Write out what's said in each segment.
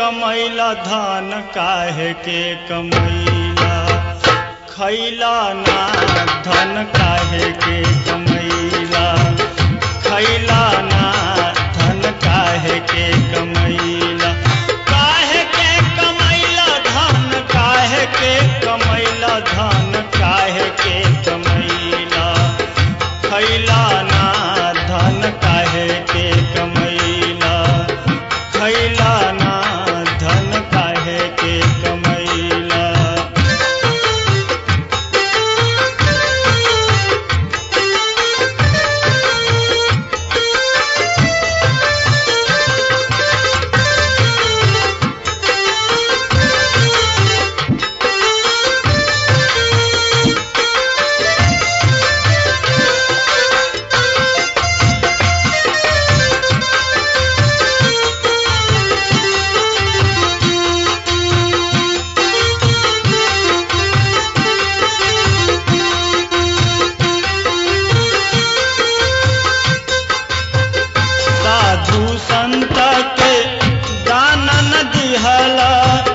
कमैला धान काहे के कमैला खैला ना धन काहे के कमैला खैला ना धन काहे के कमैला काहे के कमैला धन काहे के कमैला धन काहे के कमैला खैला ना धन काहे के कमैला खैला ना धन काहे के कमैला साधु संत के दान न दिहला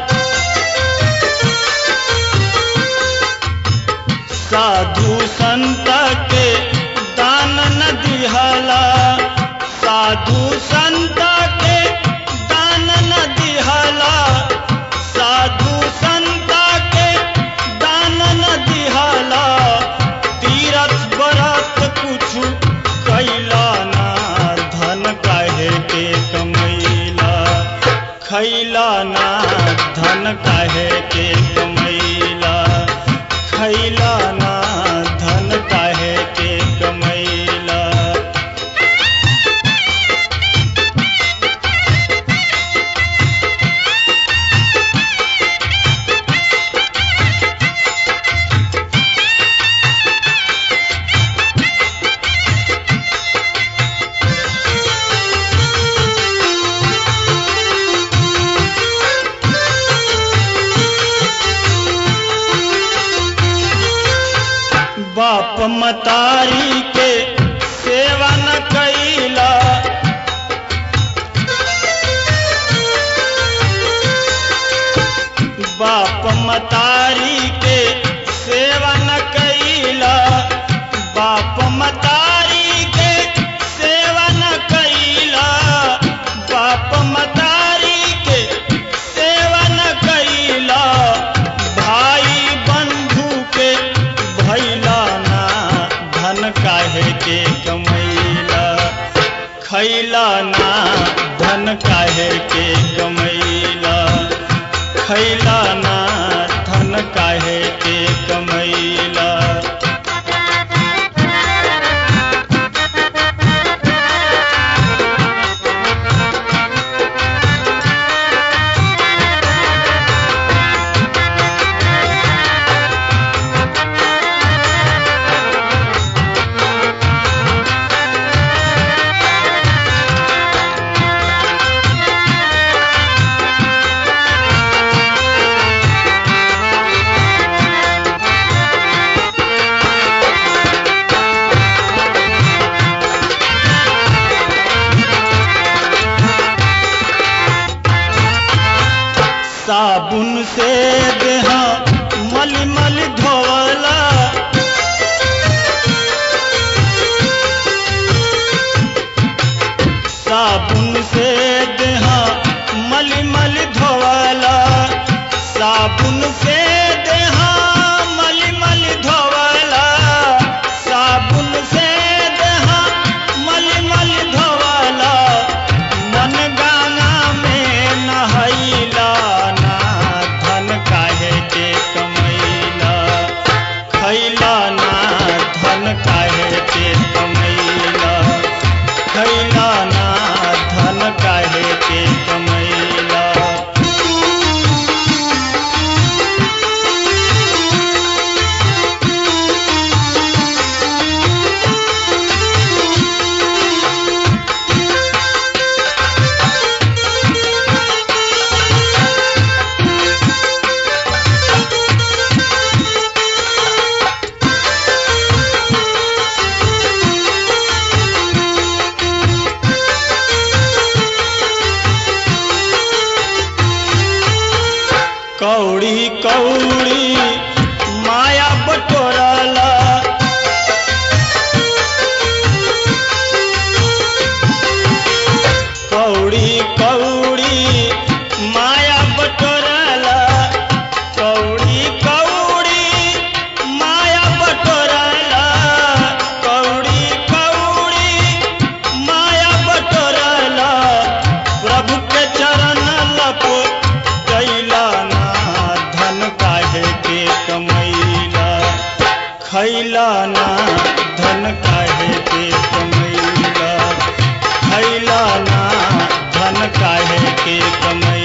साधु संत के दान न दिहला साधु संत के दान न दिहला साधु संत के दान न दिहला तीरथ बरत कुछु कैला ना धन काहे के कमैला खैला ना धन काहे के कमैला खैला ना धन काहे के कमैला बाप मतारी के सेवा न कैला बाप मतारी के सेवा न कैला बाप मतारी के सेवा न कैला बाप मतारी के सेवा न कैला भाई बंधु के भैला ना धन काहे के कमैला खैला ना धन काहे के कमैला खैला ना धन काहे के कमैला साबुन से देहा मल मल धोवला साबुन से देहा मल मल धोवला साबुन से देहा मल मल धोवला साबुन से देहा मल मल धोवला मन गाना में नहैला ना धन काहे के कमैला खैला ना धन काहे के कमैला खैला ना धन काहे के कमैला खैला ना धन काहे के कमैला खैला ना धन काहे के कमैला